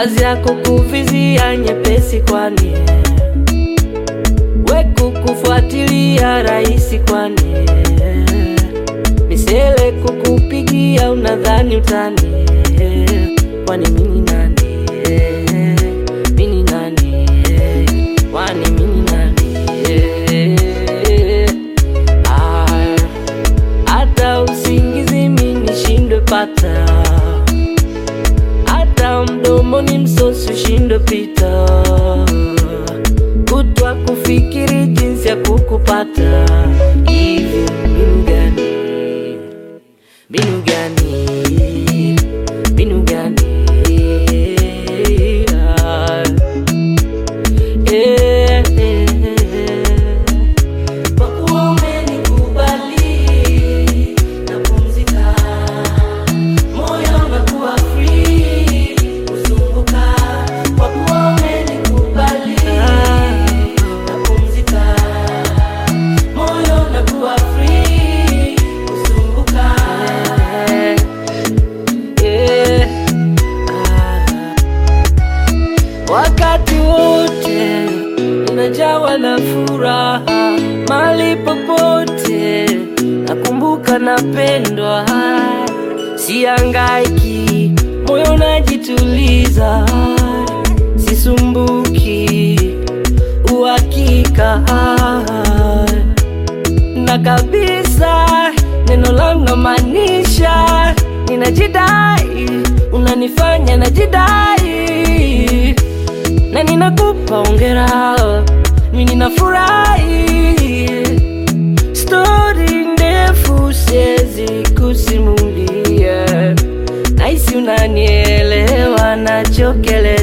kazi yako kuvizia nyepesi, kwani we kukufuatilia rahisi, kwani misele kukupigia unadhani utani, kwani mini nani? Mini nani? Kwani mini nani? Ah, hata usingizi mimi nishindwe pata, hata mdomoni msosi ushindwe pita, kutwa kufikiri jinsi ya kukupata. Hivi mbinu gani? Mbinu gani? Mbinu gani? Ah, eh, eh, eh. Kwa kuwa umenikubali, napumzika, moyo unakuwa free, kuzunguka. Kwa kuwa umenikubali, napumzika, moyo unakuwa free, kuzunguka. Yeah. Ah. Wakati wote unajawa na furaha, mali popote nakumbuka napendwa, siangaiki, moyo najituliza, sisumbuki, uhakika na kabisa neno langu namaanisha, ninajidai, unanifanya najidai, na ninakupa ongera, mimi ninafurahi. Stori ndefu siwezi kusimulia, nahisi unanielewa nachokelea